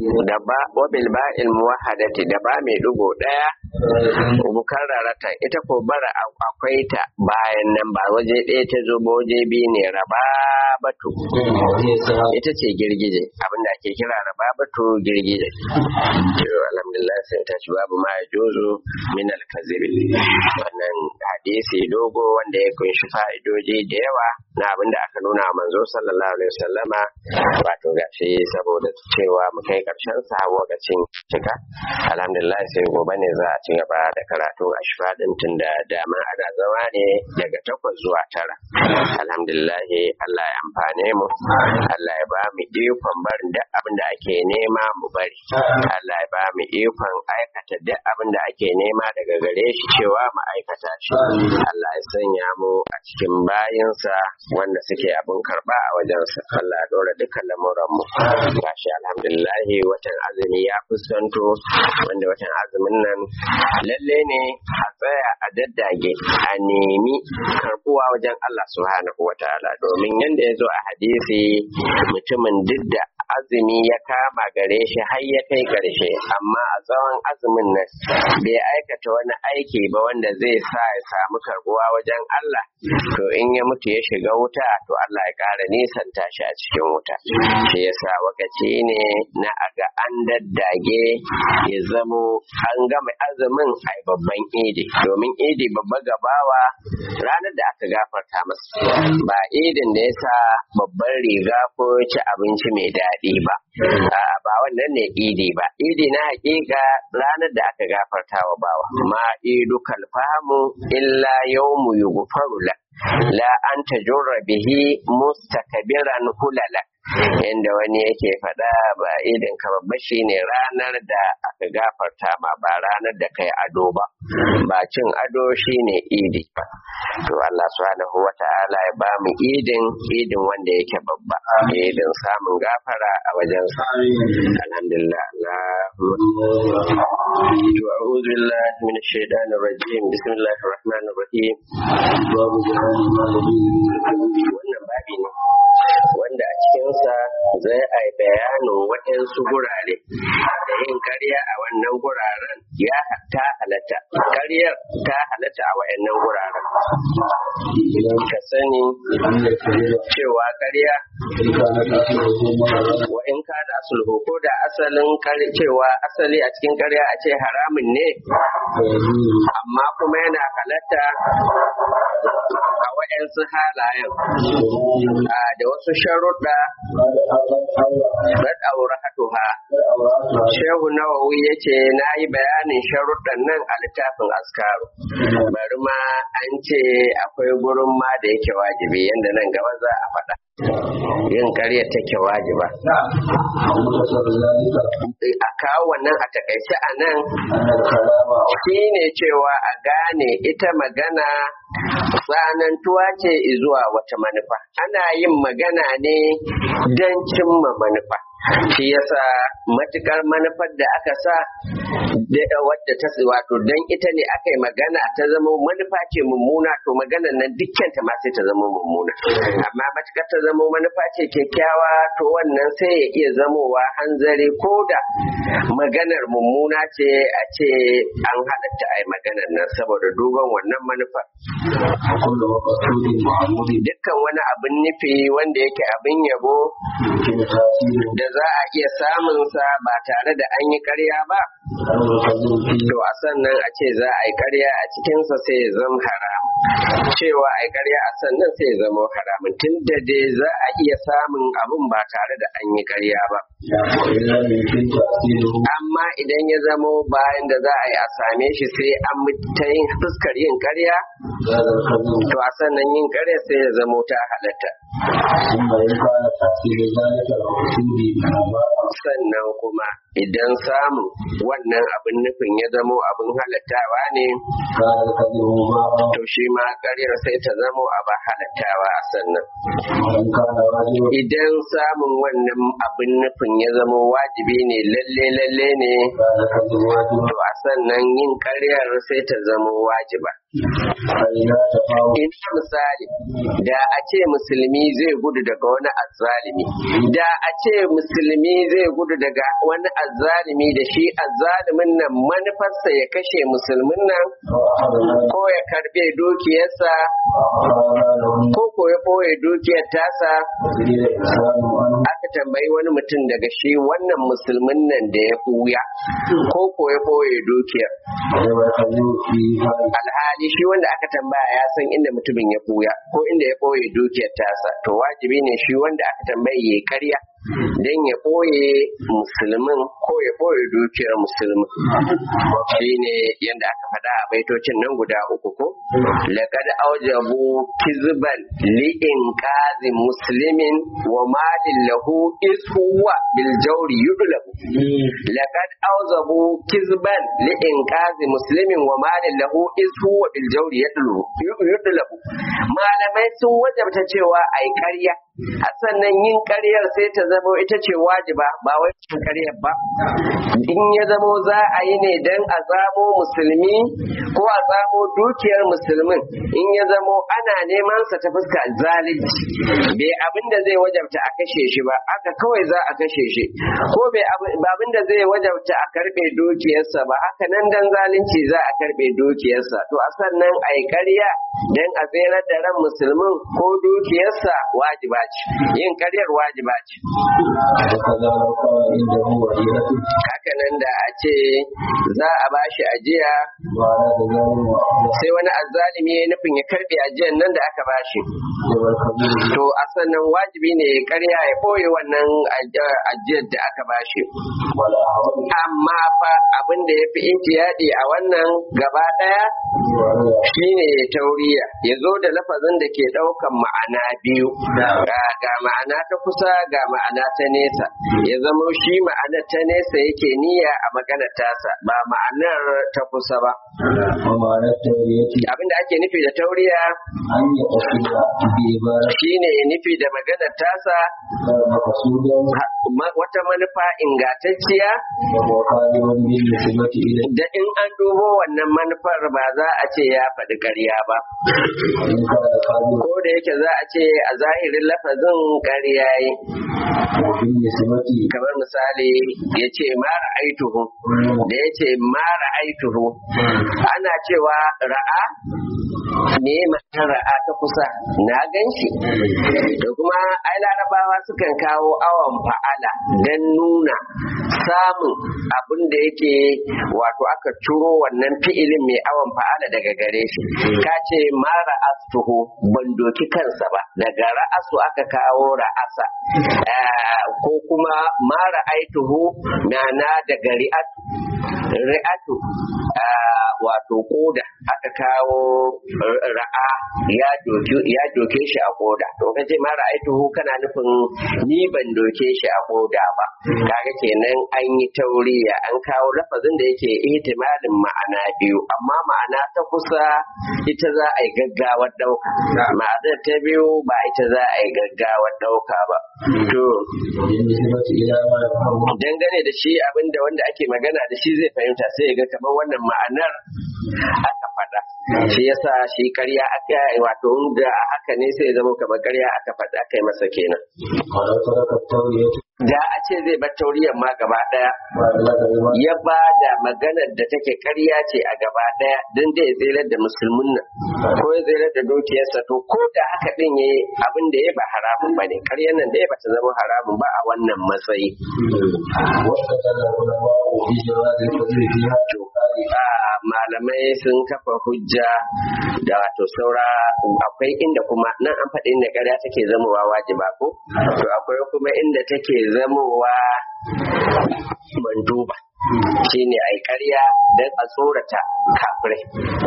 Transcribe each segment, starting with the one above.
da ba wabil ba'il muwahhadati da ba mai dugo daya mukarrarata ita ko bara akwai ta bayan nan ba waje ɗaya ta zo ba waje biyu ne rababatu ita ce girgije abinda ake kira rababatu girgije to alhamdulillah sai ta ci babu ma ya jozo min alkazibi wannan hadisi dogo wanda ya kunshi fa'idoji da yawa na abinda aka nuna manzo sallallahu alaihi wasallama wato gashi saboda cewa mu kai karshen sa lokacin cika alhamdulillah sai gobe ne za a ci gaba da karatun ashfa din tun da dama ana zama ne daga takwas zuwa tara alhamdulillah Allah ya amfane mu Allah ya ba mu ikon barin duk abin da ake nema mu bari Allah ya ba mu ikon aikata duk abin da ake nema daga gare shi cewa mu aikata shi Allah ya sanya mu a cikin bayinsa wanda suke abin karba a wajensa Allah ya dora dukkan lamuran mu gashi alhamdulillah watan azumi ya fuskanto wanda watan azumin nan lalle ne a tsaya a daddage a nemi karbuwa wajen Allah subhanahu wataala domin yanda ya zo a hadisi mutumin duk da azumi ya kama gare shi har ya kai ƙarshe amma a tsawon azumin nan bai aikata wani aiki ba wanda zai sa ya samu karbuwa wajen Allah to in ya mutu ya shiga wuta to Allah ya ƙara nisanta shi a cikin wuta shi yasa wakaci ne na aga an daddage ya zamo an gama azumin ai babban idi domin idi babba gabawa ranar da aka gafarta masa ba idin da ya sa babban riga ko ci abinci mai daɗi ba ba wannan ne idi ba idi na hakika ranar da aka gafarta wa bawa ma idu kalfamu illa yawmu yughfaru la la an tajurra bihi mustakabiran hulala inda wani yake faɗa ba idin ka babba shine ranar da aka gafarta ma ba ranar da kai ado ba ba cin ado shine idi ba to Allah subhanahu wa ta'ala ya ba mu idin idin wanda yake babba idin samun gafara a wajen sa alhamdulillah to a'udhu billahi minash shaitanir rajim bismillahir rahmanir rahim wannan babi ne wanda a cikinsa zai a bayanin waɗansu gurare da yin karya a wannan guraren ya ta halatta karyar ta halatta a waɗannan guraren ka sani cewa karya wa in ka da sulhu ko da asalin cewa asali a cikin karya a ce haramun ne amma kuma yana halatta a waɗansu halayen da wasu sharuɗa ɗaɗɗaura hatuha shehu nawawi ya ce na yi bayanin sharuɗan nan a littafin askaru bari ma an ce akwai gurin ma da yake wajibi yadda nan gaba za a faɗa yin ƙarya take wajiba a kawo wannan a takaice a nan shi ne cewa a gane ita magana tsanantuwa ce zuwa wata manufa ana yin magana ne don cimma manufa shi yasa matukar manufar da aka sa wadda ta wato don ita ne aka yi magana ta zama manufa ce mummuna to maganar nan dukkanta ma sai ta zama mummuna amma matukar ta zama manufa ce kyakkyawa to wannan sai ya iya zamowa hanzari ko da maganar mummuna ce a ce an halatta a yi maganar nan saboda duban wannan manufar dukkan wani abin nufi wanda yake abin yabo da za a iya samun sa ba tare da an yi karya ba to a sannan a ce za a yi karya a cikinsa sai ya zama haram cewa a yi karya a sannan sai ya zama haramun tun da dai za a iya samun abin ba tare da an yi karya ba amma idan ya zamo bayan da za a yi a same shi sai an ta yin fuskar yin karya to a sannan yin karya sai ya zamo ta halatta sannan kuma idan samu wannan abin nufin ya zamo abin halattawa ne to shi ma karyar sai ta zamo abin halattawa a sannan idan samun wannan abin nufin ya zamo wajibi ne lalle lalle ne كان الحج واجبا to a sannan yin ƙaryar sai ta zamo wajiba فإذا تفاوت ina misali da a ce musulmi zai gudu daga wani azzalimi da a ce musulmi zai gudu daga wani azzalimi da shi azzalimin nan manufarsa ya kashe musulmin nan وأخذ ماله ko ya karbe dukiyarsa وأخذ له ko ko ya ɓoye dukiyar tasa وزيد إنسان عنه aka tambayi wani mutum daga shi wannan musulmin nan da ya ɓuya ko ko ya ɓoye dukiyar وجب الحج في ذلك alhali shi wanda aka tambaya ya san inda mutumin ya ɓuya ko inda ya ɓoye dukiyar tasa to wajibi ne shi wanda aka tambaye ya yi karya don ya ɓoye musulmin ko ya ɓoye dukiyar musulmin shi ne yadda aka faɗa a baitocin nan guda uku ko laqad aujabu kizban li'in qazi muslimin wa malin lahu is huwa bil jawri yudlabu laqad auzabu kizban li'in qazi muslimin wa malin lahu is huwa bil jawri yudlabu yudlabu malamai sun wajabta cewa ai ƙarya a sannan yin ƙaryar sai ta zama ita ce wajiba ba wai cin ƙaryar ba in ya zamo za a yi ne don a zamo musulmi ko a zamo dukiyar musulmin in ya zamo ana neman sa ta fuska zalunci bai abin da zai wajabta a kashe shi ba aka kawai za a kashe shi ko bai abin da zai wajabta a karbe dukiyarsa ba haka nan dan zalunci za a karbe dukiyarsa to a sannan a yi ƙarya don a tserar da ran musulmin ko dukiyarsa wajiba ce yin ƙaryar wajiba ce وكذا لو كان عنده ولية haka nan da a ce za a bashi ajiya وأراد ذلك وأخذ sai wani azzalimi ya nufin ya karbe ajiyar nan da aka bashi وجب الحج to a sannan wajibi ne ya karya ya ɓoye wannan aj- ajiyar da aka bashi والأعظم amma fa abin da ya fi intiyadi a wannan gaba ɗaya وأراد shine ya tauriya ya zo da lafazin da ke ɗaukan ma'ana biyu ga ga ma'ana ta kusa ga ma'ana ta nesa ya zamo shi ma'anar ta nesa yake niyya a maganar tasa ba ma'anar ta kusa ba ومعنى التورية abin da ake nufi da tauriya أن يقصد بعبارة shine ya nufi da maganar tasa مقصودا ma- wata manufa ingantacciya وهو قادر بالنسبة إليه da in an dubo wannan manufar ba za a ce ya faɗi ƙarya ba إن كان قادر ko da yake za a ce a zahirin lafazin ƙarya yi وبالنسبة kamar misali ya ce mara aituhu da ya ce mara aituhu ana cewa ra'a me ma'anar ra'a ta kusa na gan shi da kuma ai larabawa sukan kawo awon fa'ala don nuna samun abin da yake wato aka ciro wannan fi'ilin mai awon fa'ala daga gare shi ka ce ma ra'astuhu ban doki kansa ba daga ra'asu aka kawo ra'asa Eh, ko kuma ma ra'aituhu na na daga ri'atu ri'atu ah, wato koda aka kawo ra'a ya doke ya doke shi a koda to kace ma ra'aituhu kana nufin ni ban doke shi a koda ba kaga kenan an yi tauriya an kawo lafazin da yake ihtimalin ma'ana biyu amma ma'ana ta kusa ita za a yi gaggawar dauka ma'anar ta biyu ba ita za a yi gaggawar dauka ba to وبالنسبة إلى ما يفهم dangane da shi abinda wanda ake magana da shi zai fahimta sai ya ga kamar wannan ma'anar aka faɗa shi yasa shi karya aka wato da haka ne sai ya zama kamar karya aka faɗa aka yi masa kenan ولو ترك التورية da a ce zai bar tauriyar ma gaba ɗaya وأبلغ بما ya ba da maganar da take karya ce a gaba ɗaya don da ya tsirar da musulmin nan ko ya tsirar da dukiyarsa to ko da haka ɗin ya abin da ya ba haramun ba ne karyar nan da ya bata zama haramun ba a wannan matsayi واستدل العلماء بجواز الفضل فيها a malamai sun kafa hujja da wato saura akwai inda kuma nan an faɗi inda ƙarya take zamowa wajiba ko to akwai kuma inda take zamowa manduba shine ai ƙarya don a tsorata kafirai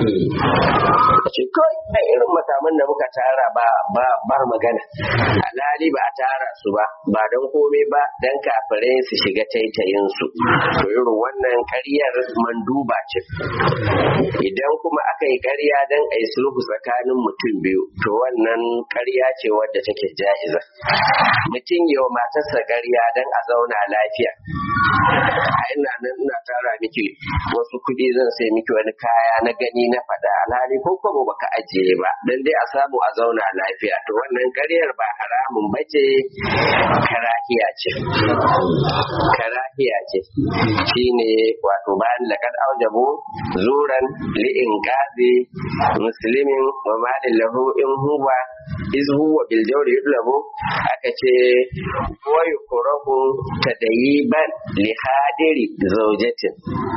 ce kawai a irin makaman da muka tara ba ba ba magana alhali ba a tara su ba ba don komai ba don kafirai su shiga taitayin su to irin wannan ƙaryar manduba ce idan kuma aka yi ƙarya don a yi sulhu tsakanin mutum biyu to wannan ƙarya ce wadda take ja'iza mutum yi wa matarsa ƙarya don a zauna lafiya ai ina nan ina tara miki wasu kuɗi zan sai miki wani kaya na gani na faɗa alhali ko kwabo baka ajiye ba dan dai a samu a zauna lafiya to wannan ƙaryar ba haramun bace karahiya ce karahiya ce shine wato bayan laqad aujabu zuran li'in gazi muslimin wa malin lahu in huwa iz huwa bil jawri yudlabu aka ce wa yukrahu tadayiban li hadiri zawjatin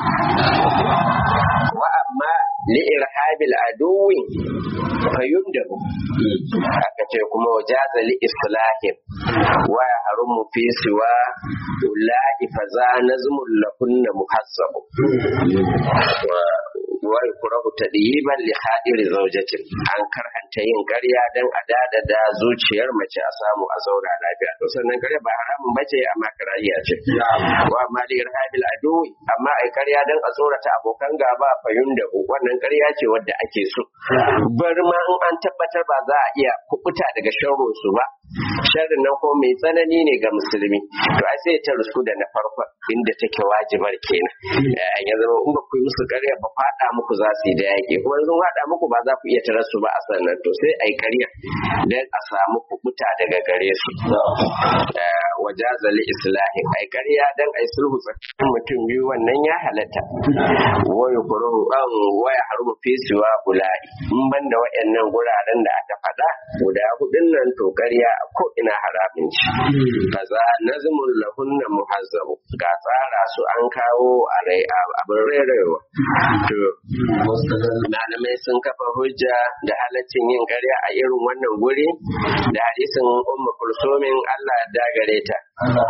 wa amma li irhabil aduwi fayundabu aka ce kuma wajaza li islahin wa harumu fi siwa ulai fa za nazmul lahunna muhassabu wa yukrahu tadiyiban li hadiri zawjatin an karhanta yin ƙarya dan a dada da zuciyar mace a samu a zauna lafiya to sannan ƙarya ba haramun bace amma karahiya ce wa amma li irhabil adu amma ai ƙarya dan a tsorata abokan gaba fayun da wannan ƙarya ce wadda ake so bar ma in an tabbatar ba za a iya kubuta daga sharrin su ba sharrin nan ko mai tsanani ne ga musulmi to ai sai ta rusku da na farko inda take wajibar kenan ya zama in ba ku yi musu ƙarya ba faɗa muku za su yi da yaƙi kuma sun faɗa muku ba za ku iya tarar su ba a sannan to sai ai ƙarya dan a samu kubuta daga gare su wajaza li islahin ai ƙarya dan ai sulhu tsakanin mutum biyu wannan ya halatta wa yuqru an wa yahrumu fi siwa ulai in banda wayannan guraren da aka faɗa guda hudun nan to ƙarya ko ina haramin ci kaza nazmul lahunna muhazzabu ga tsara su an kawo a rai abin rerewa to malamai sun kafa hujja da halaccin yin ƙarya a irin wannan guri da hadisin ummu kulsumin Allah ya dagare ta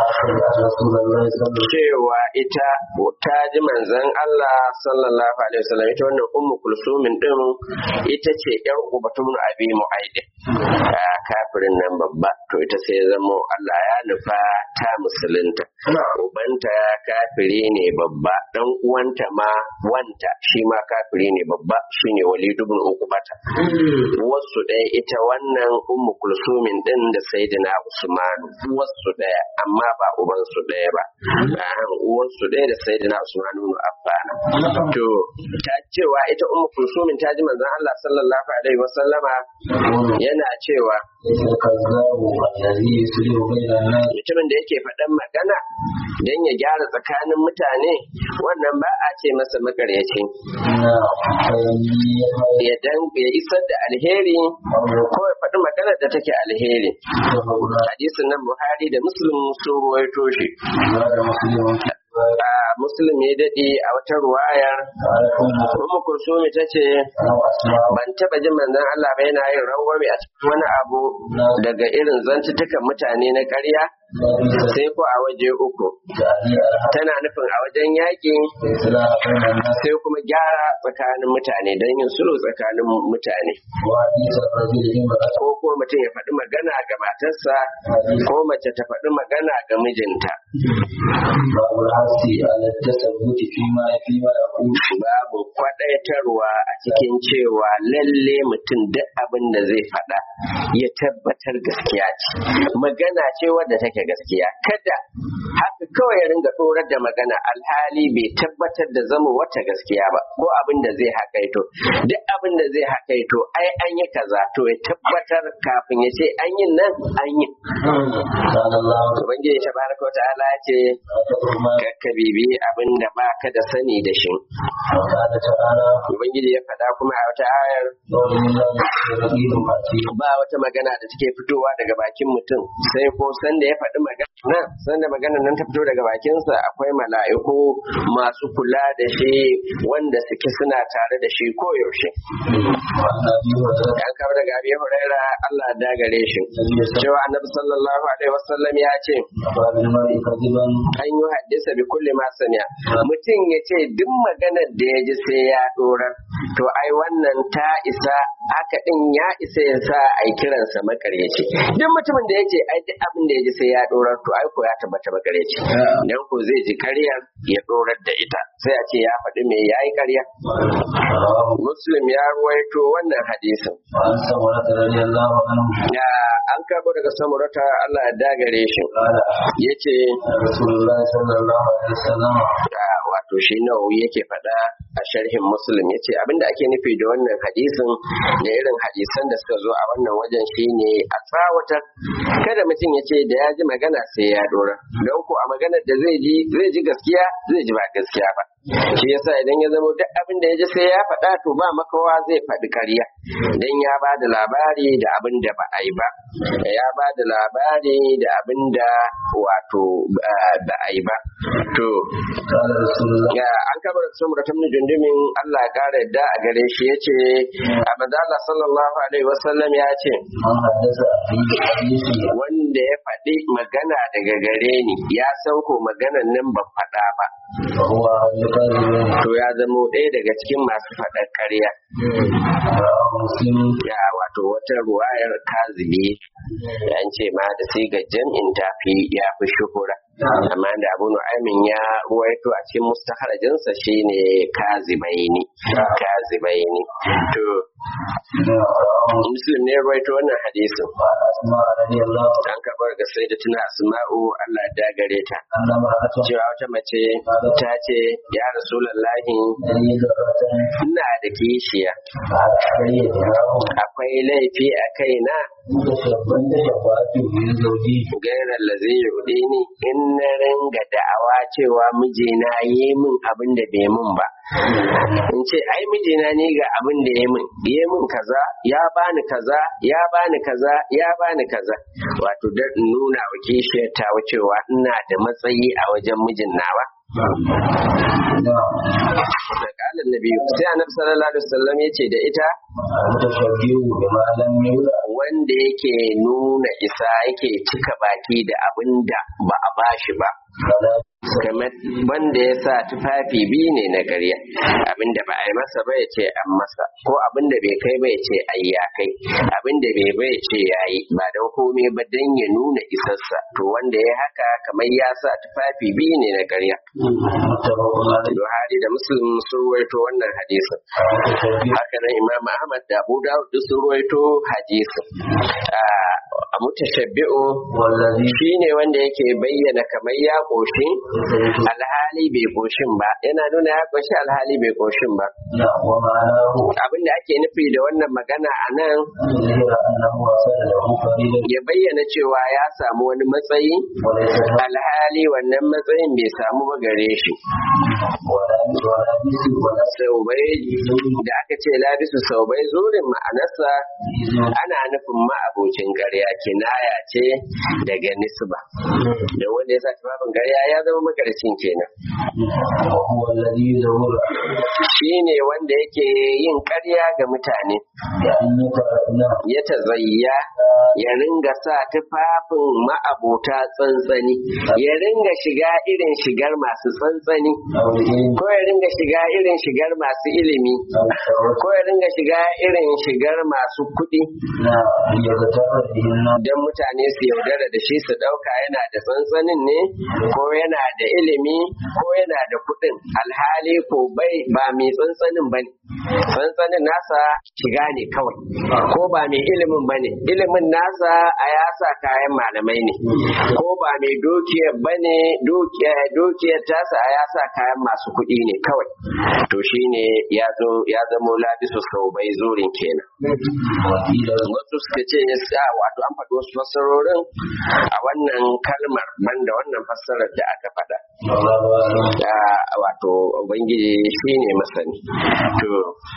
cewa ita ta ji manzon Allah sallallahu alaihi wasallam ita wannan ummu kulsumin din ita ce yar ubatun abi mu'aidin kafirin nan babba to ita sai zamo Allah ya nufa ta musulunta ubanta kafiri ne babba dan uwanta ma wanta shi ma kafiri ne babba shine Walid ibn Uqbata wasu ɗaya ita wannan ummu kulsumin din da sayyidina Usman wasu ɗaya amma ba uban su ɗaya ba uwan su ɗaya da sayyidina Usman ibn Affan to ta cewa ita ummu kulsumin ta ji manzon Allah sallallahu alaihi wasallama yana cewa mutumin da yake faɗan magana don ya gyara tsakanin mutane wannan ba a ce masa makaryaci ya dan ya isar da alheri ko ya faɗi magana da take alheri hadisin nan buhari da muslim sun ruwaito shi muslim ya daɗe a wata ruwayar Ummu Kulsumi ta ce ban taɓa jin manzon Allah ba yana yin rangwame a cikin wani abu daga irin zantutukan mutane na ƙarya sai ko a waje uku tana nufin a wajen yaƙi sai kuma gyara tsakanin mutane don yin sulhu tsakanin mutane ko ko mutum ya faɗi magana ga matarsa ko mace ta faɗi magana ga mijinta babu kwaɗaitarwa a cikin cewa lalle mutum duk abin da zai faɗa ya tabbatar gaskiya ce magana ce wadda take gaskiya kada haka kawai ya ringa tsorar da magana alhali bai tabbatar da zama wata gaskiya ba ko abin da zai hakaito duk abin da zai hakaito ai an yi kaza to ya tabbatar kafin ya ce an yi nan an yi ubangiji tabaraka wa ta'ala ya ce ka bibi abin da ba ka da sani da shi ubangiji ya faɗa kuma a wata ayar ba wata magana da take fitowa daga bakin mutum sai ko sanda ya faɗi magana sanda magana nan ta fito daga bakinsa akwai mala'iku masu kula da shi wanda suke suna tare da shi koyaushe an kawo daga abi huraira Allah da gare shi cewa annabi sallallahu alaihi wasallam ya ce an yi haddisa bi kulli ma sami'a mutum ya ce duk maganar da ya ji sai ya dorar to ai wannan ta isa haka din ya isa ya sa a yi kiransa makaryaci duk mutumin da ya ce ai duk abin da ya ji sai ya dorar to ai ko ya tabbata makaryaci dan ko zai ji karya ya dorar da ita sai a ce ya faɗi me ya yi karya muslim ya ruwaito wannan hadisin وعن سمرة رضي الله عنه ya an karbo daga samurata Allah ya dagare shi قال yace رسول الله صلى الله عليه وسلم a wato shi nawawi yake faɗa a sharhin muslim yace abinda ake nufi da wannan hadisin da irin hadisan da suka zo a wannan wajen shine a tsawatar kada mutum ya ce da ya ji magana sai ya dora don ko a maganar da zai ji zai ji gaskiya zai ji ba gaskiya ba shi yasa idan ya zama duk abin da ya ji sai ya faɗa to ba makawa zai faɗi ƙarya dan ya ba da labari da abin da ba a yi ba ya ba da labari da abin da wato ba a yi ba to قال رسول الله ya an kabar samura ta jundumin Allah ya kara yadda a gare shi ya ce a manzala sallallahu alaihi wasallam ya ce من حدث في حديث wanda ya faɗi magana daga gare ni ya san ko maganan nan ban faɗa ba فهو أهل كاذبين to ya zamo ɗaya daga cikin masu faɗar ƙarya رواه مسلم ya wato wata ruwayar kazibi an ce ma da sigar jam'in tafi ya fi shuhura amma da abu nu'aymin ya ruwaito a cikin mustaharajinsa shine kazibaini kazibaini to muslim ne ruwaito wannan hadisin وعن أسماء رضي الله an karɓar ga sai da tuna asma'u Allah ya dagare ta أن امرأة cewa wata mace ta ce ya rasulallahi تريد أن ina da kishiya على علي دراهم akwai laifi a kaina تشبهت شفاعته من زوجي gairar da zai yuɗe ni in na ringa da'awa cewa mijina yi min abin da bai min ba in ce ai mijina ne ga abin da ya min ya min kaza ya bani kaza ya bani kaza ya bani kaza wato da in nuna wa kishiyar ta cewa ina da matsayi a wajen mijin nawa نعم da kalan nabi sai annabi sallallahu alaihi wasallam ya ce da ita المتشبه بما لم يولد wanda yake nuna isa yake cika baki da abin da ba a bashi ba فلا kamar wanda ya sa tufafi biyu ne na ƙarya abinda ba a yi masa ba ya ce an masa ko abinda bai kai ba ya ce ai ya kai abinda bai ba ya ce ya yi ba don komai ba don ya nuna isarsa to wanda ya haka kamar ya sa tufafi biyu ne na ƙarya متفق عليه Buhari da Muslim sun ruwaito wannan hadisin المتشبه haka nan Imam Ahmad da Abu Dawud duk sun ruwaito hadisin a mutashabbi'u والذي shine wanda yake bayyana kamar ya ƙoshi alhali bai ƙoshin ba yana nuna ya ƙoshi alhali bai ƙoshin ba نعم ومعناه abin da ake nufi da wannan magana a nan أن يظهر أنه وصل له فضيلة ya bayyana cewa ya samu wani matsayi وليس له alhali wannan matsayin bai samu ba gare shi ولا ولا بيت ولا saubai da aka ce labisu saubai zurin ma'anarsa ana nufin ma'abocin ƙarya kinaya ce daga nisba da wanda ya sa tufafin ƙarya ya zama makarcin kenan وهو الذي يزور shi ne wanda yake yin ƙarya ga mutane بأن يتأذى ya tazayya ya ringa sa tufafin ma'abota tsantsani ya ringa shiga irin shigar masu tsantsani أو العلم ko ya ringa shiga irin shigar masu ilimi أو الثروة ko ya ringa shiga irin shigar masu kuɗi نعم ليغتر به الناس don mutane su yaudara da shi su ɗauka yana da tsantsanin ne ko yana da ilimi ko yana da kuɗin alhali ko bai ba mai tsantsanin ba ne tsantsanin nasa shiga ne kawai ko ba mai ilimin ba ne ilimin nasa a ya sa kayan malamai ne ko ba mai dukiyar ba ne dukiyar tasa a ya sa kayan masu kuɗi ne kawai to shine ya zo ya zamo labisu sau bai zurin kenan وقيل wasu suka ce sa wato an faɗi wasu fassarorin a wannan kalmar banda wannan fassarar da aka faɗa والله أعلم da wato ubangiji shine masani to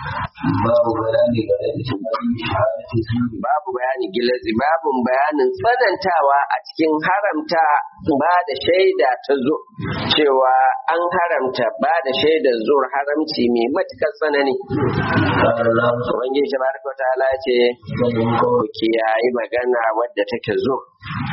باب بيان غير شهادة الزور babu bayani gilazi babu bayanin tsanantawa a cikin haramta ba da shaida ta zo cewa an haramta ba da shaidar zuwa haramci mai matukar tsanani قال الله ubangiji tabaraka wa ta'ala ce سبحانه ku kiyayi magana wadda take zo وقال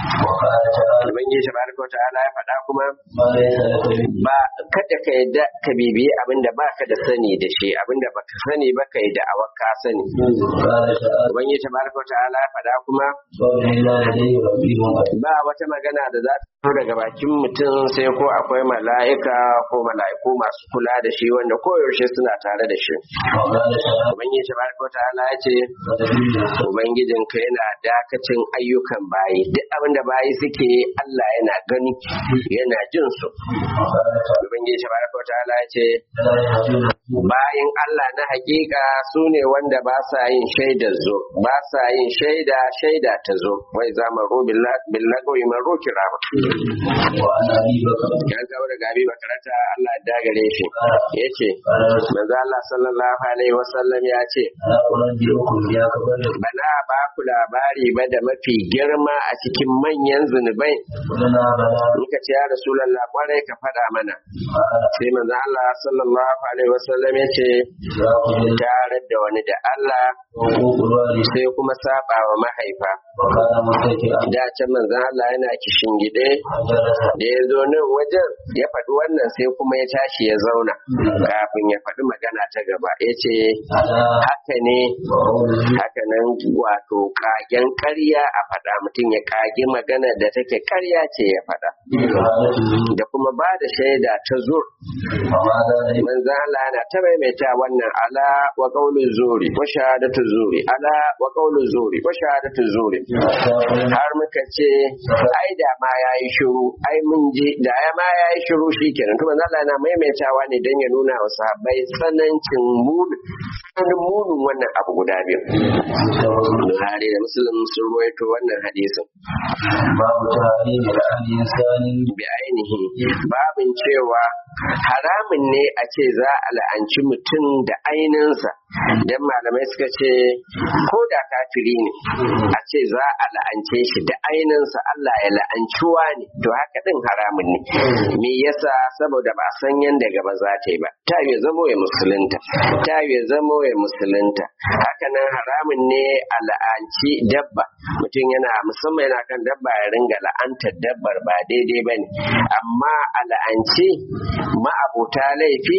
وقال تعالى ubangiji tabaraka wa ta'ala ya faɗa kuma ما ليس لك به ba kada ka yadda ka bibiyi abinda ba ka da sani da shi abinda ba ka sani ba ka yi da'awa ka sani قال تعالى ubangiji tabaraka wa ta'ala ya faɗa kuma قوله لا لديه ربي ba wata magana da za ta fito daga bakin mutum sai ko akwai mala'ika ko mala'iku masu kula da shi wanda koyaushe suna tare da shi وقال تعالى ubangiji tabaraka wa ta'ala ya ce ولديه ubangijinka yana dakacin ayyukan bayi duk abin da bayi suke yi, Allah yana gani yana jin su وقال تعالى ubangiji tabaraka wa ta'ala ya ce لا يهدون bayan Allah na hakika su ne wanda ba sa yin shaidar zo ba sa yin shaida shaida ta zo wai za mu rubi billagawi man roki rama وعن ابي بكر ya kawo daga abi bakarata Allah ya dagare shi ya ce قال رسول manzo Allah sallallahu alaihi wasallam ya ce الا انبئكم يا كبر bana ba ku labari ba da mafi girma a cikin manyan zunubai قلنا بلى muka ce ya rasulullah kwarai ka faɗa mana قال sai manzo Allah sallallahu alaihi wasallam ya ce اشراك بالله tare da wani da Allah وحقوق الوالد sai kuma saba wa mahaifa وكان متكئا da can manzon Allah yana kishin gide فجلس da ya zo nan wajen ya faɗi wannan sai kuma ya tashi ya zauna kafin ya faɗi magana ta gaba ya ce على haka ne وقوله haka nan wato kagen ƙarya a faɗa mutum ya kage magana da take ƙarya ce ya faɗa شهادته da kuma ba da shaida ta zur وماذا لم manzon Allah na ta maimaita wannan ala wa qawlu zuri wa shahadatu zuri ala wa qawlu zuri wa shahadatu zuri har muka ce ai da ma yayi shiru ai mun ji da ya ma yayi shiru shikenan to manzon Allah na maimaitawa ne dan ya nuna wa sahabbai tsanancin mun tsananin munin wannan abu guda biyu Buhari da Muslim sun ruwaito wannan hadisin باب تحريم لعن انسان bi ainihi babin cewa haramun ne a ce za a la'anci mutum da ainihinsa dan malamai suka ce ko da kafiri ne a ce za a la'ance shi da ainihinsa Allah ya la'ancuwa ne to haka din haramun ne me yasa saboda ba san yanda gaba za ta yi ba ta yi zamo ya musulunta ta yi zamo ya musulunta haka nan haramun ne a la'anci dabba mutum yana musamman yana kan dabba ya ringa la'antar dabbar ba daidai ba ne amma a la'anci ma'abota laifi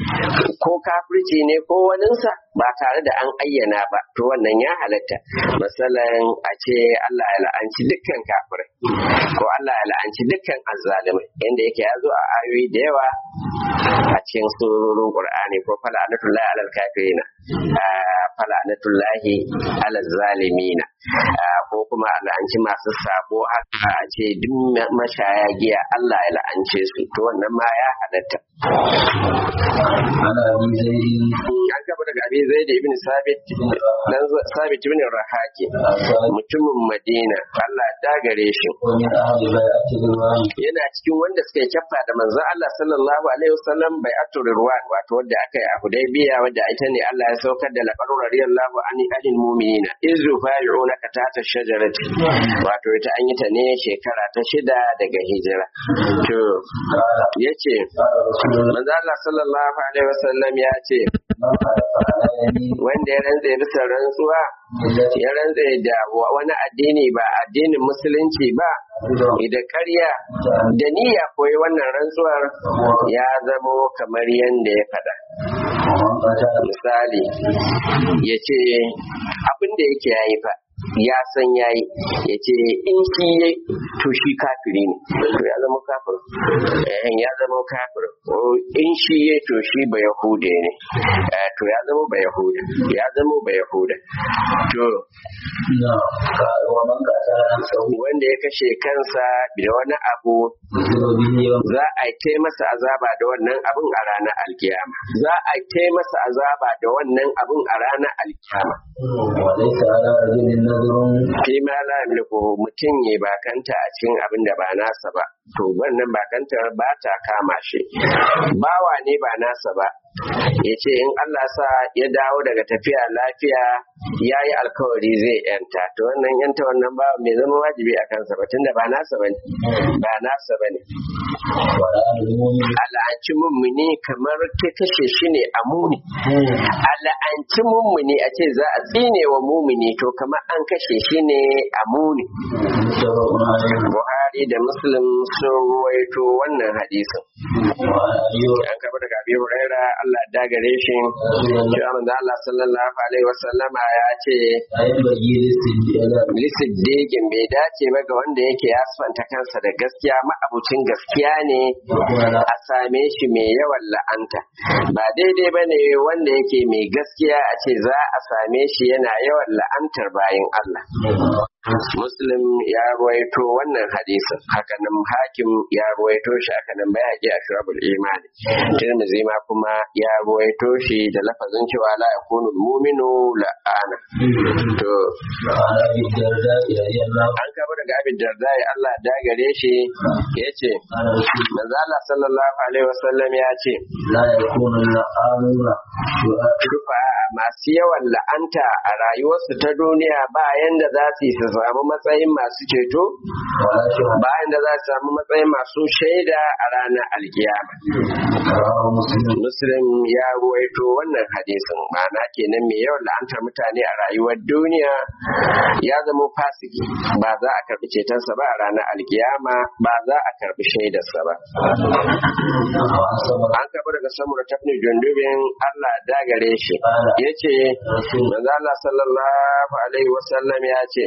ko kafirci ne ko waninsa ba tare da an ayyana ba to wannan ya halatta masalan a ce Allah ya la'anci dukkan kafirai ko Allah ya la'anci dukkan azzalimai inda yake ya zo a ayoyi da yawa a cikin surorin Qur'ani ko fala'anatullahi alal kafirina fala'anatullahi alal zalimina ko kuma a la'anci masu sabo haka a ce duk mashaya giya Allah ya la'ance su to wannan ma ya halatta عن ابي زيد an gaba daga abin zai da ibn sabit dan sabit ibn rahaki mutumin madina Allah ya dagare shi ومن اهل بيعه الرضوان yana cikin wanda suka yi kyaffa da manzon Allah sallallahu alaihi wasallam bai atur ruwan wato wanda aka yi a Hudaybiya wanda ita ne Allah ya saukar da laqad radiyallahu anil anil mu'minina izu fa'i'unaka tahta shajarati wato ita an yi ta ne shekara ta shida daga hijira to قال yace قال رسول الله manzon Allah sallallahu alaihi wasallam ya ce من حلف على يمين wanda ya rantse bisa rantsuwa التي ya rantse da wa- wani addini ba addinin musulunci ba da ƙarya da niyya koyi wannan rantsuwar ya zamo kamar yadda ya faɗa ومن قتل misali ya ce abin da yake yayi fa ya san yayi ya ce in shi ya to shi kafiri ne to ya zama kafir eh ya zama kafir ko in shi ya to shi ba yahude ne Eh, to ya zama ba yahuda ya zama ba yahuda to نعم قال ومن قتل نفسه wanda ya kashe kansa da wani abu يذل به يوم za a kai masa azaba da wannan abun a ranar alkiyama za a kai masa azaba da wannan abun a ranar alkiyama وليس على رجل نذر fi ma la yamliku mutum ya bakanta a cikin abin da ba nasa ba to wannan bakantar ba ta kama shi bawa ne ba nasa ba ya ce in Allah sa ya dawo daga tafiya lafiya ya yi alkawari zai yanta to wannan yanta wannan ba mai zama wajibi a kansa ba tunda ba nasa bane ba nasa bane al'anci mummuni kamar ta kashe shi ne a muni al'anci mummuni a ce za a tsine wa mumuni to kamar an kashe shi ne a muni buhari da muslim sun ruwaito wannan hadisin an kaba daga abi huraira allah dagare shi cewa manzo allah sallallahu alaihi wasallama ya ce lisiddiqin bai dace ba ga wanda yake ya sifanta kansa da gaskiya ma'abucin gaskiya ne a same shi mai yawan la'anta ba daidai ba ne wanda yake mai gaskiya a ce za a same shi yana yawan la'antar bayan Allah Muslim ya ruwaito wannan hadisin hakanan hakim ya ruwaito shi hakanan bayaki a shurabul imani tirmidhi ma kuma ya ruwaito shi da lafazin cewa la yakunu mu'minu la'ana to an kaba daga abin darda Allah da gare shi yace manzo Allah sallallahu alaihi wasallam ya ce la yakunu la'anuna rufa masu yawan la'anta a rayuwarsu ta duniya bayan da za su yi su samu matsayin masu ceto bayan da za su samu matsayin masu shaida a ranar alkiyama muslim ya ruwaito wannan hadisin ma'ana kenan mai yawan la'antar mutane a rayuwar duniya ya zama fasiki ba za a karbi cetonsa ba a ranar alkiyama ba za a karbi shaidarsa ba an karbi daga samura tafni jundubin allah dagare shi ya ce manzo Allah sallallahu alaihi wasallam ya ce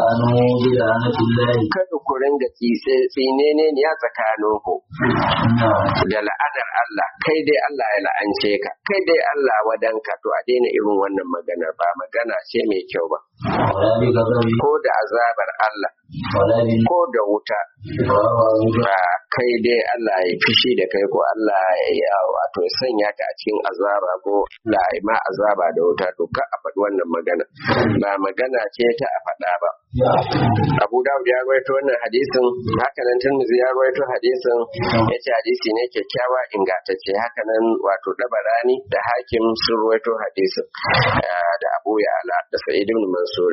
kada ku ringa tsine ne ya tsakanin ku da la'adar Allah kai dai Allah ya la'ance ka kai dai Allah wadanka to a daina irin wannan magana ba magana ce mai kyau ba ko da azabar Allah ko da wuta ba kai dai Allah ya fishi da kai ko Allah ya wato sanya ka a cikin azaba ko Allah ya ma azaba da wuta to ka a faɗi wannan magana ba magana ce ta a faɗa ba Abu Dawud ya rawaito wannan hadisin haka nan Tirmidhi ya rawaito hadisin yace hadisi ne kyakkyawa ingantacce haka nan wato Dabarani da Hakim sun rawaito hadisin da Abu Ya'la da Sa'id ibn Mansur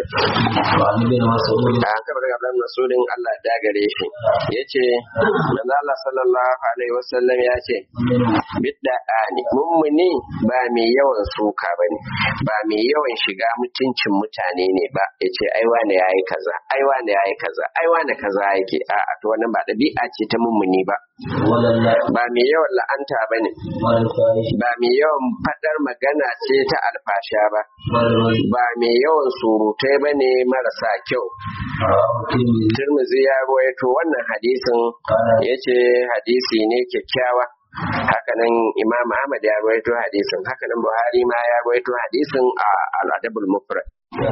an kaba daga Abdul Masudin Allah ya dagare shi yace manzo Allah sallallahu alaihi wasallam ya ce bidda ani mummuni ba mai yawan suka bane ba mai yawan shiga mutuncin mutane ne ba yace ai wane yayi kaza ai wane yayi kaza ai wane kaza yake a to wannan ba dabi'a ce ta mummuni ba ba mai yawan la'anta bane ba mai yawan fadar magana ce ta alfasha ba ba mai yawan surutai bane marasa kyau Tirmidhi ya ruwaito wannan hadisin yace hadisi ne kyakkyawa hakanan Imam Ahmad ya ruwaito hadisin hakanan Buhari ma ya ruwaito hadisin a al-Adabul Mufrad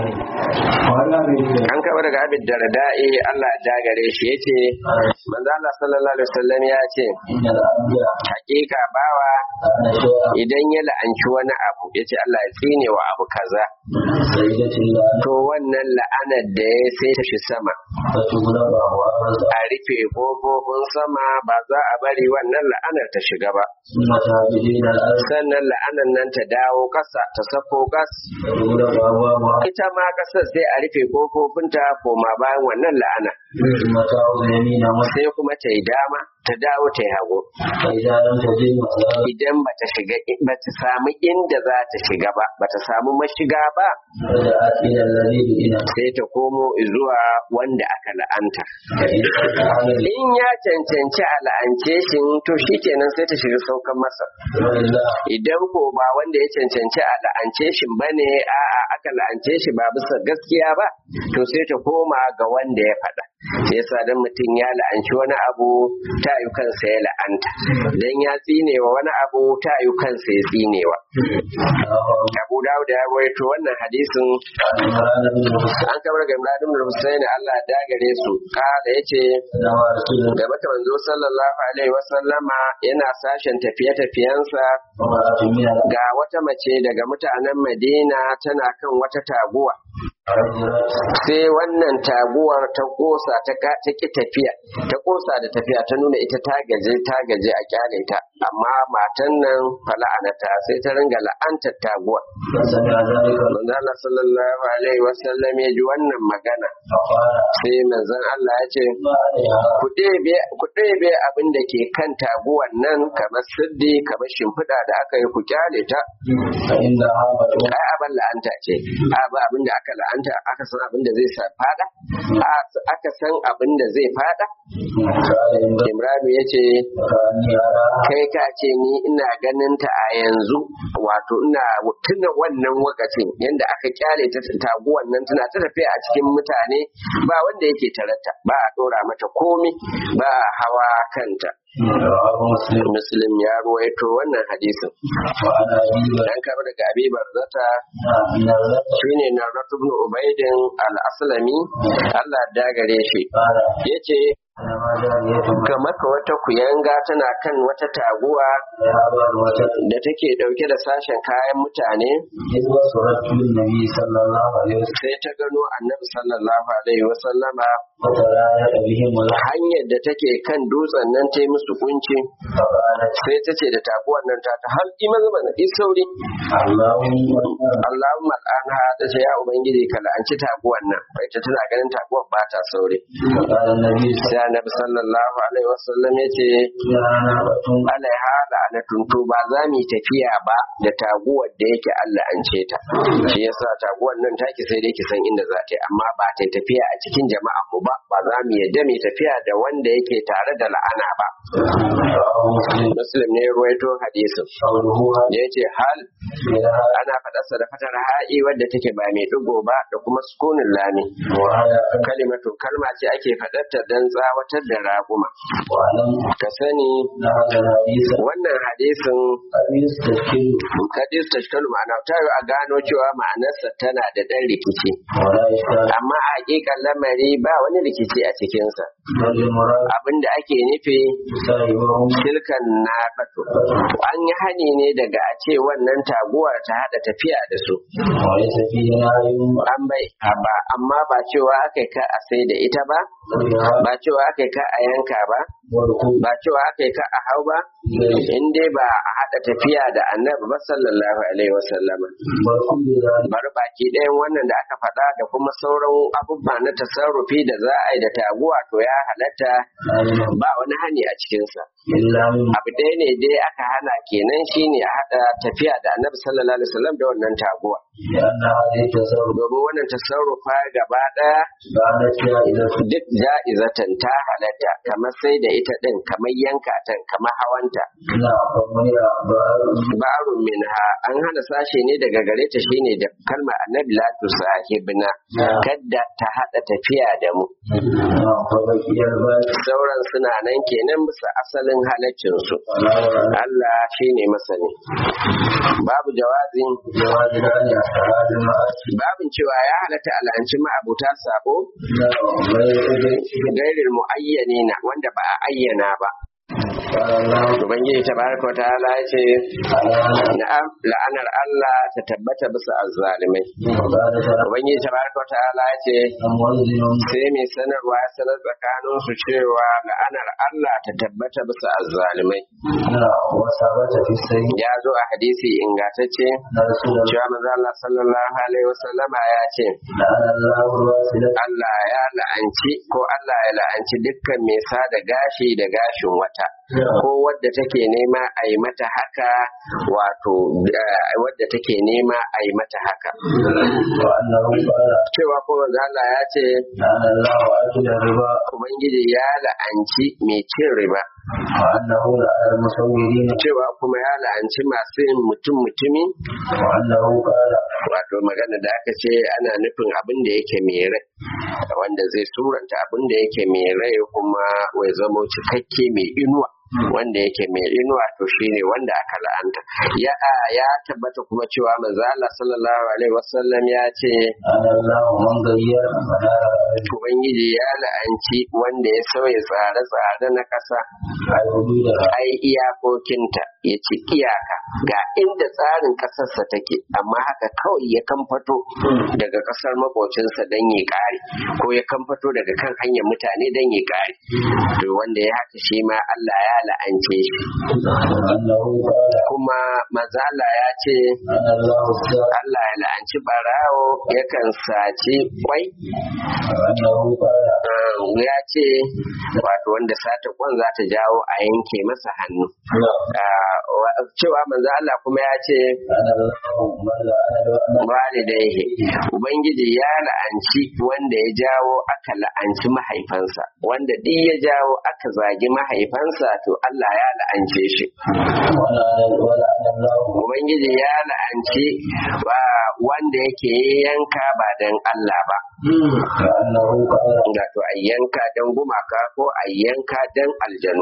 an kaba daga abin darda'i Allah ya dagare shi yace manzo Allah sallallahu alaihi wasallam ya ce hakika bawa idan ya la'anci wani abu yace Allah ya tsine wa abu kaza to wannan la'anar da ya sai ta shi sama a rufe kofofin sama ba za a bari wannan la'anar ta shiga ba sannan la'anar nan ta dawo kasa ta sako gas ita ma kasar sai a rufe kofofinta koma bayan wannan la'ana sai kuma ta yi dama ta dawo ta yi hagu idan ba ta shiga ba ta samu inda za ta shiga ba ba ta samu mashiga ba sai ta komo zuwa wanda aka la'anta in ya cancanci a la'ance shi to shi kenan sai ta shiga saukan masa idan ko ba wanda ya cancanci a la'ance shi bane a'a aka la'ance shi ba bisa gaskiya ba to sai ta koma ga wanda ya faɗa sai yasa dan mutum ya la'anci wani abu ta yi kansa ya la'anta dan ya tsinewa wani abu ta yi kansa ya tsinewa Abu Dawud ya rawaito wannan hadisin an kamar ga Imran ibn Husayn Allah da gare su kada yace ga mata manzo sallallahu alaihi wa sallama yana sashen tafiye-tafiyensa ga wata mace daga mutanen Madina tana kan wata taguwa sai wannan taguwar ta kosa ta ka- ta ki tafiya ta kosa da tafiya ta nuna ita ta gaje ta gaje a kyale ta amma matan nan fala'anata sai ta ringa la'antar taguwar فسمع ذلك manzo Allah sallallahu alaihi wasallam ya ji wannan magana فقال sai manzon Allah ya ce ما عليها ku ɗebe ku ɗebe abin da ke kan taguwan nan kamar siddi kamar shimfiɗa da aka yi ku kyale ta فإنها مدعوة ai abin la'anta ce a ba abin da aka la'anta aka san abin da zai sa fada A- aka san abin da zai fada قال إن imranu ya ce كأني أراها kai ka ce ni ina ganin ta a yanzu wato ina tuna wannan lokacin yanda aka kyale ta taguwan nan tana ta tafiya a cikin mutane ba wanda yake tarata ba a dora mata komi ba a hawa kanta رواه مسلم muslim ya ruwaito wannan hadisin وعن أبي dan kama daga abi barzata من الرد shine na ibn ubaidin al-aslami Allah ya dagare shi قال yace أنا ما جارية ga maka wata kuyanga tana kan wata taguwa ذهب الوجه da take dauke da sashen kayan mutane إذ وصلت النبي صلى الله عليه وسلم sai ta gano annabi sallallahu alaihi wasallama فترايت بهم الحق hanyar da take kan dutsen nan ta yi musu kunci فقالت sai ta ce da taguwar nan ta ta har ima zama na sauri اللهم Allahumma al'anha ta ce ya ubangiji ka la'anci taguwar nan bai ta tana ganin taguwar ba ta sauri فقال النبي صلى sai annabi sallallahu alaihi wasallam ya ce الله عليه وسلم alaiha la'anatun to ba za mu yi tafiya ba da taguwar da yake Allah an ce ta shi yasa taguwar nan take sai dai ki san inda za ta yi amma ba ta yi tafiya a cikin jama'a mu ba ba za mu yadda mu yi tafiya da wanda yake tare da la'ana ba رواه مسلم muslim ne ya ruwaito hadisin قوله da yace hal إلى ana faɗarsa da fatar ha'i wadda take ba mai digo ba da kuma sukunin lami وعلى kalimatu kalma ce ake faɗarta don tsawatar da raguma وعلم ka sani أن هذا الحديث wannan hadisin قد يستشكل hadis tashkalu ma'ana ta yi a gano cewa ma'anarsa tana da ɗan rikici ولا إشكال amma a hakikan lamari ba wani rikici a cikinsa بل المراد abinda ake nufi صاحبهم tilkan na an yi hani ne daga a ce wannan taguwar ta haɗa tafiya da su وليس فيه نهي an bai ba amma ba cewa aka ka a sai da ita ba عنها ba cewa aka ka a yanka ba والركوب ba cewa aka ka a hau ba in dai ba a haɗa tafiya da annabi ba sallallahu alaihi wasallama وكل ذلك bari baki ɗayan wannan da aka faɗa da kuma sauran abubuwa na tasarrufi da za a yi da taguwa to ya halatta لا ba wani hani a cikinsa إلا من abu ɗaya ne dai aka hana kenan shine a haɗa tafiya da annabi sallallahu alaihi wasallam da wannan taguwa لأن هذه التصرف domin wannan tasarrufa gaba ɗaya كانت جائزة duk ja'izatan ta halatta kamar sai da ita ɗin kamar yanka ta kamar hawanta لا فمنع بعض ba'arun minha an hana sashe ne daga gare ta shine da kalma annabi la tusahibna kadda ta hada tafiya da mu فبقي الباقي sauran suna nan kenan bisa asalin halaccin su ولا ولا Allah shine masani babu jawazin جواز الآن أفعال المعاصي babin cewa ya halatta al'anci ma'abuta sabo لا غير gairin mu'ayyanina wanda ba a ayyana ba قال الله ubangiji tabaraka wa ta'ala ya ce تعالى na'am la'anar Allah ta tabbata bisa azzalimai وقال تعالى ubangiji tabaraka wa ta'ala ya ce موزن sai mai sanarwa ya sanar tsakanin su cewa la'anar Allah ta tabbata bisa azzalimai لا وثبت في السيد ya zo a hadisi ingantacce أن رسول الله cewa manzo Allah sallallahu alaihi wasallama ya ce لعن الله الواصلة Allah ya la'anci ko Allah ya la'anci dukkan mai sada gashi da gashin wata ko wadda take nema a yi mata haka wato eh, wadda take nema a yi mata haka وأنه قال cewa ko manzo Allah ya ce لعن الله أكل الربا ubangiji ya la'anci mai cin riba وأنه لعن المصورين cewa kuma ya la'anci masu yin mutum mutumi وأنه قال wato magana da aka ce ana nufin abin da yake mai rai wanda zai suranta abin da yake mai rai kuma wai zama cikakke mai inuwa wanda yake mai inuwa to shine wanda aka la'anta ya ya tabbata kuma cewa manzo Allah sallallahu alaihi wasallam ya ce ana Allah man gayyar manara ubangiji ya la'anci wanda ya sauya tsare-tsare na ƙasa ai hudu da ai iyakokinta ya ci iyaka ga inda tsarin ƙasarsa take amma haka kawai ya kamfato daga ƙasar makocinsa don ya ƙare ko ya kamfato daga kan hanyar mutane don ya ƙare to wanda ya haka shi ma Allah ya la'ance shi annahu qala kuma mazala ya ce ana Allah sa Allah ya la'anci barawo yakan saci kwai annahu qala Um, ya ce wato wanda sata kwan za ta jawo a yanke masa hannu Ah, wa- cewa manzo Allah kuma ya ce ana Allah man la ana walidaihi ubangiji ya la'anci wanda ya jawo aka la'anci mahaifansa wanda duk ya jawo aka zagi mahaifansa to Allah ya la'ance shi wala wala ana Allah ubangiji ya la'anci wa- wanda yake yanka ba dan Allah ba annahu qala wato a yanka dan gumaka ko a yanka dan aljanu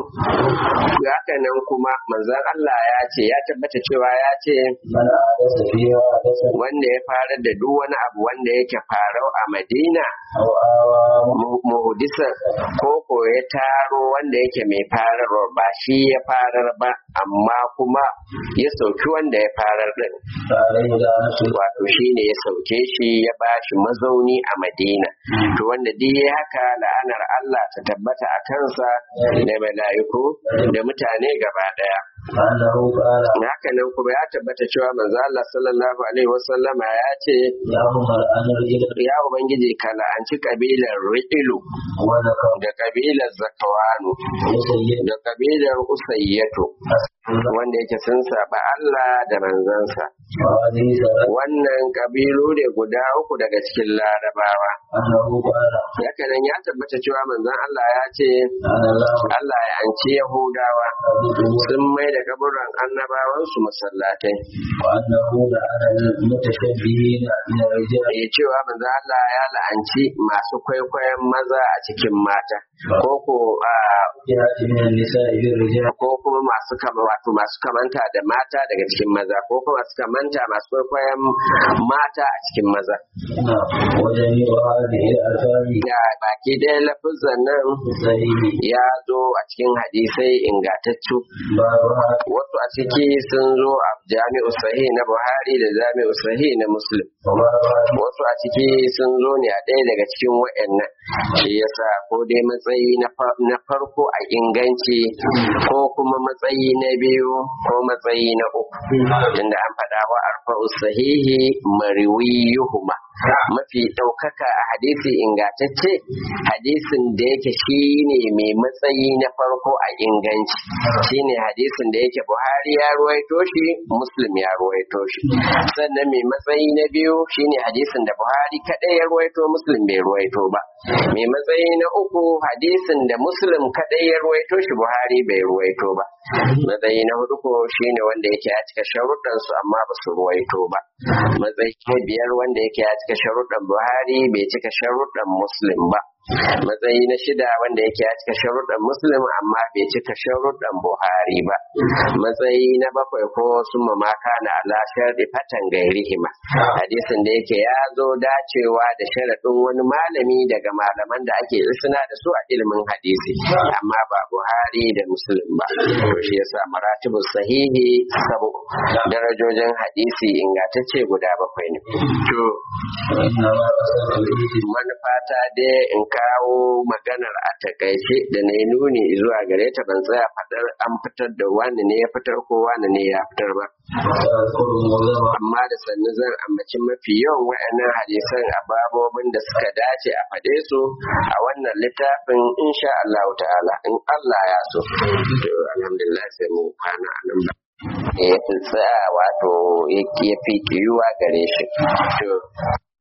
haka nan kuma manzon Allah ya ce ya tabbata cewa ya ce man ahdatha fiha hadatha wanda ya farar da duk wani abu wanda yake farau a Madina aw awa mu- muhdisa ko ko ya taro wanda yake mai fararwa ba shi ya farar ba amma kuma ya sauki wanda ya farar din alaihi da nasu wato shi ne ya sauke shi ya ba shi mazauni a Madina to wanda duk ya haka la'anar Allah ta tabbata a kansa da mala'iku da mutane gaba daya annahu qala haka nan kuma ya tabbata cewa manzo Allah sallallahu alaihi wasallama ya ce ya umar an rajul ya ubangiji ka la'anci kabilar Ri'ilu wa zakam da kabilar Zakawanu sayyid da kabilar Usayyatu wanda yake sun saba Allah da manzansa wa hadhihi salat wannan kabilu ne guda uku daga cikin larabawa annahu qala haka nan ya tabbata cewa manzon Allah ya ce ana Allah Allah ya anci Yahudawa sun mai da kaburan annabawansu masallatai wa annahu la ana mutashabbihina min ar-rijal ya cewa manzon Allah ya la'anci masu kwaikwayon maza a cikin mata ko ko a jihati min an-nisa'i bir-rijal ko kuma masu kama wato masu kamanta da mata daga cikin maza ko kuma masu kamanta masu kwaikwayon mata a cikin maza na wa jami'u hadhihi al-alfani da baki ɗaya lafizan nan sahihi ya zo a cikin hadisai ingatattu babuha wasu a ciki sun zo a jami'u sahih na buhari da jami'u sahih na muslim wa babuha wasu a ciki sun zo ne a ɗaya daga cikin wa'annan shi yasa ko dai matsayi na fa- na farko a inganci ko kuma matsayi na biyu ko matsayi na uku tunda an faɗa wa arfa'u sahihi mariwiyuhuma mafi ɗaukaka a hadisi ingantacce hadisin da yake shine mai matsayi na farko a inganci shine hadisin da yake buhari ya ruwaito shi muslim ya ruwaito shi sannan mai matsayi na biyu shine hadisin da buhari kaɗai ya ruwaito muslim bai ruwaito ba mai matsayi na uku hadisin da muslim kaɗai ya ruwaito shi buhari bai ruwaito ba matsayi na hudu ko shine wanda yake ya cika sharuɗan su amma ba su ruwaito ba matsayi na biyar wanda yake ya cika sharuɗan buhari bai cika sharuɗan muslim ba matsayi na shida wanda yake ya cika sharuɗan muslim amma bai cika sharuɗan buhari ba matsayi na bakwai ko sun mamaka na ala sharɗi fatan gairihima hadisin da yake ya zo dacewa da sharaɗin wani malami daga malaman da ake isna da su a ilimin hadisi amma ba buhari da muslim ba to shi yasa maratibu sahihi sabu darajojin hadisi ingantacce guda bakwai ne to inna ma qasada al-ijti manufata dai in kawo maganar a takaice da na yi nuni zuwa gare ta ban tsaya faɗar an fitar da wani ne ya fitar ko wani ne ya fitar ba sa'adkuru mawlama amma da sannu zan ambaci mafi yawan waɗannan hadisan a babobin da suka dace a faɗe su a wannan littafin insha Allah ta'ala in Allah ya so to alhamdulillah sai mu kwana a nan ba ya fi tsaya wato ya fi kiyuwa gare shi to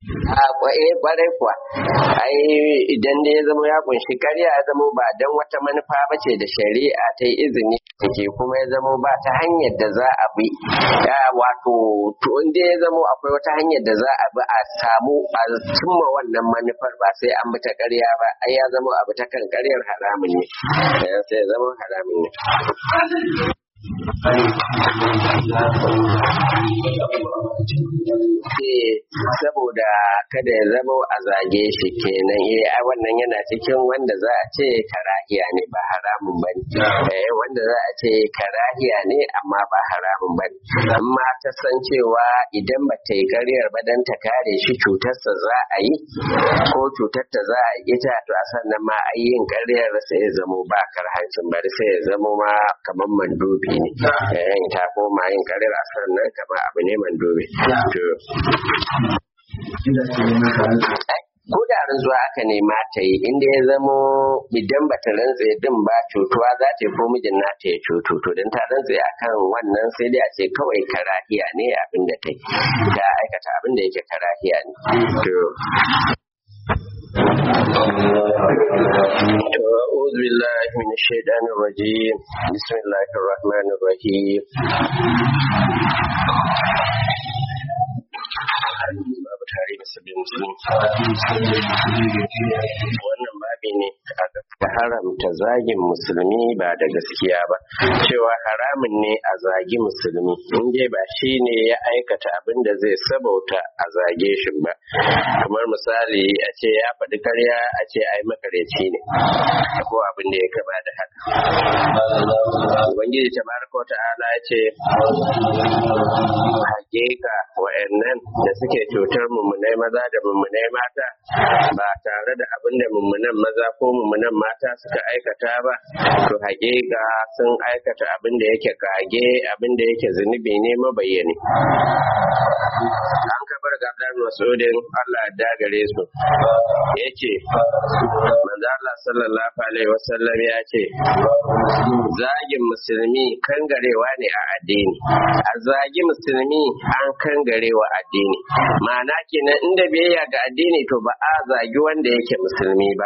a kwarai kuwa ai idan da ya zama ya kunshi karya ya zama ba dan wata manufa ba ce da shari'a ta yi izini take kuma ya zama ba ta hanyar da za a bi ya wato to inda ya zama akwai wata hanyar da za a bi a samu a cimma wannan manufar ba sai an bi ta karya ba ai ya zama abu ta kan karyar haramun ne sai ya zama haramun ne saboda kada ya zama a zage shi kenan eh a wannan yana cikin wanda za a ce karahiya ne ba haramun ba ne wanda za a ce karahiya ne amma ba haramun ba ne amma ta san cewa idan ba ta yi karyar ba dan ta kare shi cutarsa za a yi ko cutar ta za a yi ita to a sannan ma a yin karyar sai ya zamo ba karhancin bari sai ya zamo ma kamar mandubi ne ta koma yin karyar a sannan kamar abu ne mandubi to ko da rantsuwa aka nema ta yi inda ya zamo idan bata rantse din ba cutuwa za ta ko mijin nata ya cutu to don ta rantse akan wannan sai dai a ce kawai karahiya ne abin da ta yi ta aikata abin da yake karahiya ne to أعوذ بالله من الشيطان الرجيم بسم الله الرحمن الرحيم babu tare da sabbin musulmi wannan babi ne aka haramta zagin musulmi ba da gaskiya ba cewa haramun ne a zagi musulmi in dai ba shi ne ya aikata abin da zai sabauta a zage shi ba kamar misali a ce ya faɗi karya a ce ai makareci ne ko abin da ya kaba da haka ubangiji tabaraka wa ta'ala ya ce hakika wa'annan da suke cutar mummunai maza da mummunai mata ba tare da abin da mummunan maza ko mummunan mata suka aikata ba to hakika sun aikata abin da yake kage abin da yake zunubi ne mabayyani an kabar ga Abdullahi Mas'udin Allah ya gare su yace manzo Allah sallallahu alaihi wasallam ya ce zagin musulmi kangarewa ne a addini a zagi musulmi an kangarewa addini ma'ana kenan inda biyayya ga addini to ba a zagi wanda yake musulmi ba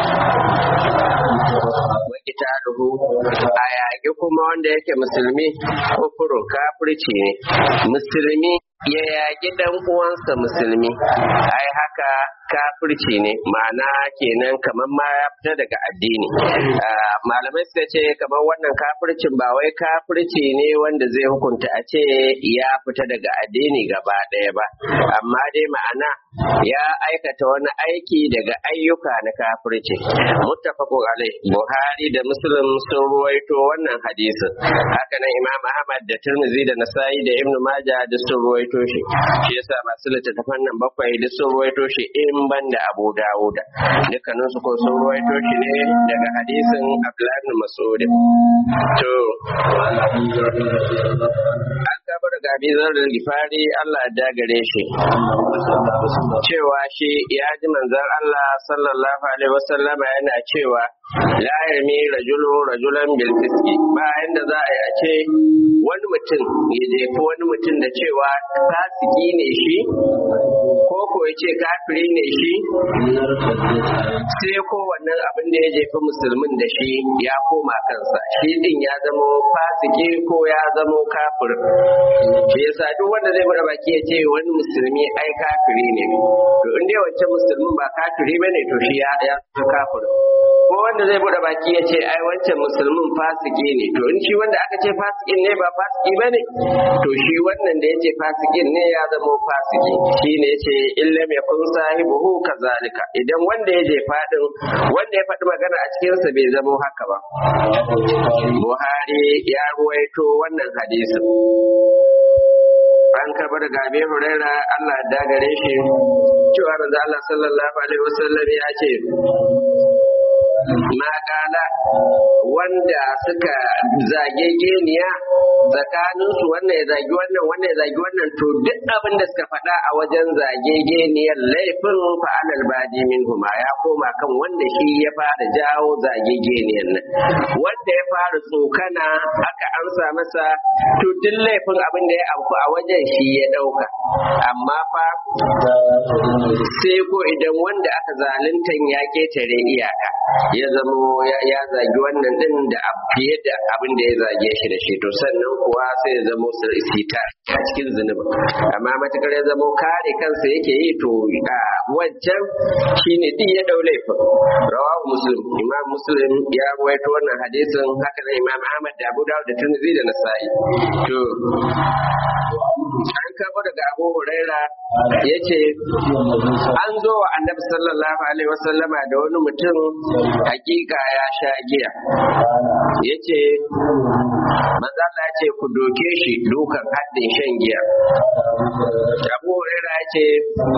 wakita duhu a yaƙi kuma wanda yake musulmi kufurun kafirci ne musulmi ya yaƙi dan uwansa musulmi ai haka kafirci ne ma'ana kenan kamar ma ya fita daga addini malamai suka ce kamar wannan kafircin ba wai kafirci ne wanda zai hukunta a ce ya fita daga addini gaba ɗaya ba amma dai ma'ana ya aikata wani aiki daga ayyuka na kafirci muttafaqun alai buhari da muslim sun ruwaito wannan hadisin haka nan imam ahmad da tirmidhi da nasa'i da ibnu majah da sun ruwaito shi shi yasa masu littattafan nan bakwai da sun ruwaito shi in ban da abu dawuda dukkanin su ko sun ruwaito shi ne daga hadisin abdullahi ibn mas'ud to an kabar ga bizar da gifari Allah ya dagare shi cewa shi ya ji manzon Allah sallallahu alaihi wasallama yana cewa la yarmi rajulu rajulan bil fiski ba inda za a yi a ce wani mutum ya jefi wani mutum da cewa fasiki ne shi ko ko ya ce kafiri ne shi sai ko wannan abin da ya jefi musulmin da shi ya koma kansa shi din ya zamo fasiki ko ya zamo kafir shi yasa duk wanda zai bude baki ya ce wani musulmi ai kafiri ne to in dai wancan musulmin ba kafiri bane to shi ya ya kafir ko wanda zai bude baki ya ce ai wancan musulmin fasiki ne to in shi wanda aka ce fasikin ne ba fasiki ba ne to shi wannan da ya ce fasikin ne ya zama fasiki shi ne ce illam ya kun sahibuhu kazalika idan wanda ya je fadin wanda ya faɗi magana a cikinsa bai zama haka ba buhari ya ruwaito wannan hadisin an karɓa daga abin huraira Allah ya dagare shi cewa manzo Allah sallallahu alaihi wasallam ya ce makala wanda suka zage geniya tsakanin su wannan ya zagi wannan wannan ya zagi wannan to duk abin da suka faɗa a wajen zage geniyar laifin fa'alal badi min huma ya koma kan wanda shi ya fara jawo zage geniyar nan wanda ya fara tsokana aka amsa masa to duk laifin abin da ya auku a wajen shi ya ɗauka amma fa sai ko idan wanda aka zaluntan ya ketare iyaka ya zamo ya zagi wannan din da fiye da abin da ya zage shi da shi to sannan kuwa sai ya zamo sita a cikin zunubi amma matakar ya zamo kare kansa yake yi to a wancan shine din ya dau laifin rawahu muslim imam muslim ya rawaito wannan hadisin haka nan imam ahmad da abu dawud da tirmidhi da nasa'i to an karbo daga abu huraira ya ce an zo wa annabi sallallahu alaihi wasallama da wani mutum hakika ya sha giya ya ce mazala ce ku doke shi dukan haddin shan giya abu huraira ya ce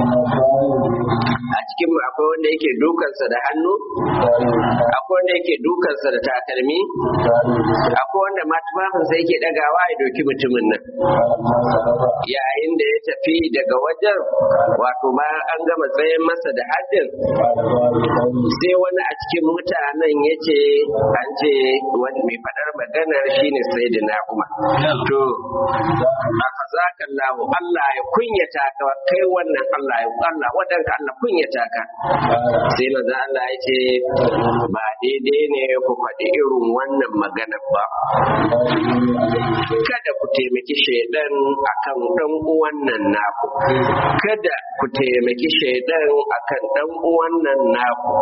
a cikin akwai wanda yake dukansa da hannu akwai wanda yake dukansa da takalmi akwai wanda ma tufafinsa yake dagawa ya doki mutumin nan yayin da ya tafi daga wajen wato bayan an gama tsayen masa da haddin sai wani a cikin mutanen ya ce an ce wani mai faɗar maganar shine sai da na kuma to aka zaka lahu Allah ya kunyata ka kai wannan Allah ya Allah wadanka Allah kunyata ka sai maza Allah ya ce ba daidai ne ku faɗi irin wannan maganar ba kada ku taimaki shaidan akan dan uwan nan naku kada ku taimaki shaidan akan dan uwan nan naku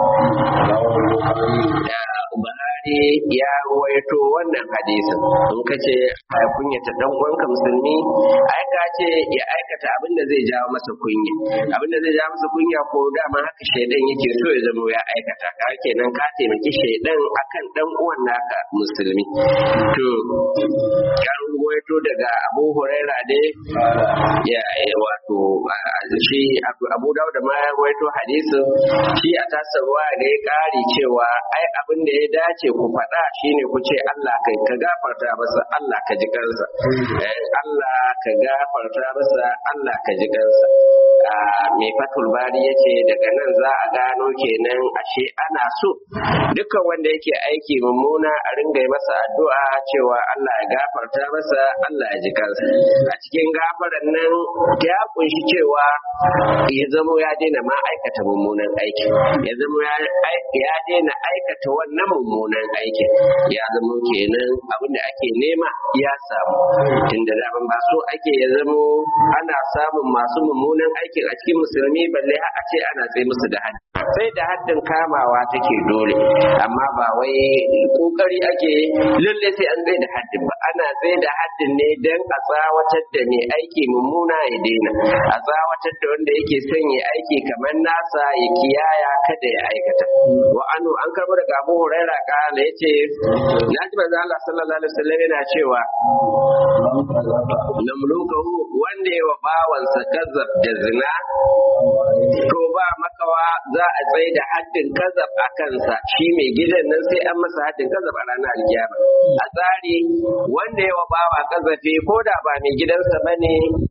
Buhari ya ruwaito wannan hadisin in ka ce a kunyata dan uwanka musulmi ai ka ce ya aikata abin da zai jawo masa kunya abin da zai jawo masa kunya ko dama haka shaidan yake so ya zama ya aikata ka kenan ka taimaki shaidan akan dan uwan naka musulmi to ya ruwaito daga Abu Huraira dai ya wato shi Abu Dawud ma ya ruwaito hadisin shi a tasarwa da ya kari cewa ai abin da ya dace ku faɗa shine ku ce Allah kai ka gafarta masa Allah ka ji kansa Allah ka gafarta masa Allah ka ji kansa mai fatul bari yace daga nan za a gano kenan ashe ana so dukkan wanda yake aiki mummuna a ringa masa addu'a cewa Allah ya gafarta masa Allah ya ji kansa a cikin gafaran nan ya kunshi cewa ya zamo ya daina ma aikata mummunan aiki ya zamo ya daina aikata wannan mummunan aiki ya zamo kenan abin da ake nema ya samu tunda daban ba so ake ya zamo ana samun masu mummunan aikin a cikin musulmi balle har a ce ana tsaye musu da haddi sai da haddin kamawa take dole amma ba wai kokari ake lalle sai an tsaye da haddin ba ana tsaye da haddin ne dan a tsawatar da mai aiki mummuna ya daina a tsawatar da wanda yake son ya aiki kamar nasa ya kiyaya kada ya aikata wa anu an karbo daga Abu Huraira kana yace naji manzo Allah sallallahu alaihi wasallam yana cewa namlukahu wanda ya wa bawansa kazzab da zina to ba makawa za a tsaye da haddin kazab a kansa shi mai gidan nan sai an masa haddin kazab a ranar alkiyama a tsari wanda ya wa bawa kazafi ko da ba mai gidansa bane